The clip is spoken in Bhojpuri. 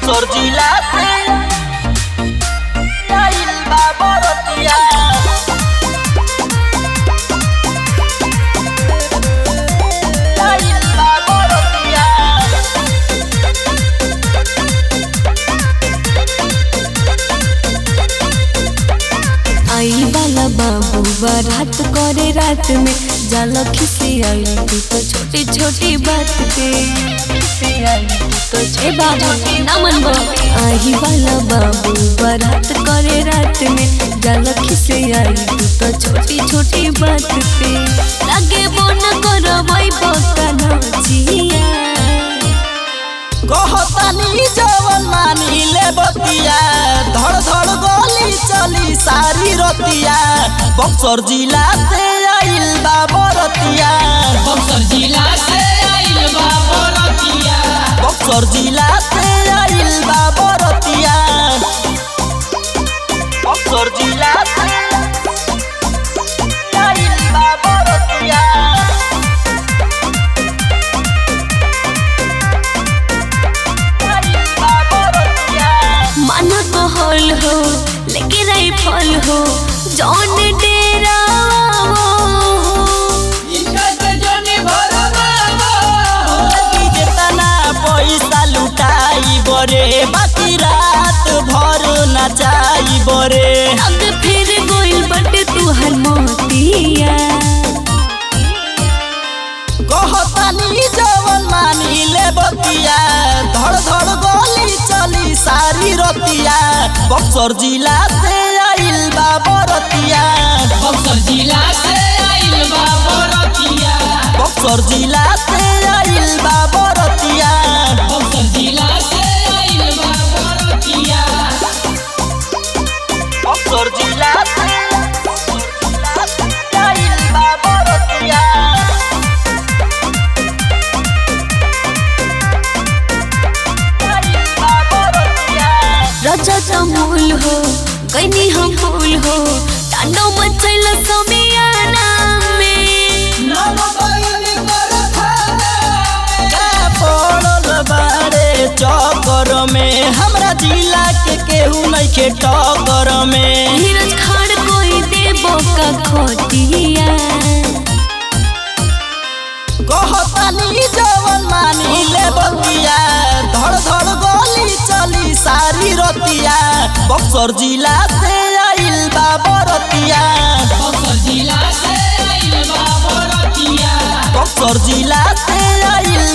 बक्सर जिला से आइल बा बरतिया आइल बा बरतिया आई वाला बाबू बारात करे रात में जाला खिसे आई तू तो छोटी छोटी बात पे खिसे आई तू तो ए बाबू ना मन बो आई वाला बाबू बारात करे रात में जाला खिसे आई तू तो छोटी छोटी बात पे लगे बोन करो भाई बोका नाचिया कहतानी जवन मानी ले बतिया धड़ धड़ गली चली सारी रतिया बक्सर जिला से आइल बा बरतिया बक्सर जिला से आइल बा बरतिया बक्सर जिला से आइल बा बरतिया बक्सर जिला से आइल बा बरतिया आइल बा बरतिया माना कहल हो लेके रही फल हो जौन डेरा इनका से जोनी भरवा कि जेतना पैसा लुटाई बरे बाकी रात भर नचाई बरे अब फिर गोइल बटे तू हर मोतिया कहतानी जवन मानी ले बतिया धड़ धड़ गली चली सारी रतिया बक्सर जिला से आइल बा बरतिया बक्सर जिला से आइल बा बरतिया बक्सर जिला से आइल बा बरतिया बक्सर जिला से आइल बा बरतिया बक्सर जिला से आइल बा बरतिया आइल बा बरतिया राजा तमूल हो गईनी हम फूल हो टांडो मचैल समियाना में नाम बयन कर थाना का पड़ल बारे चक्कर में हमरा जिला के केहू नहीं के टक्कर में धीरज खाड़ कोई देबो का खोटिया कहतानी जवन मानी ले बतिया धड़ धड़ गली चली सारी रतिया बक्सर जिला से आइल बा बरतिया बक्सर जिला से आइल बा बरतिया बक्सर जिला से आइल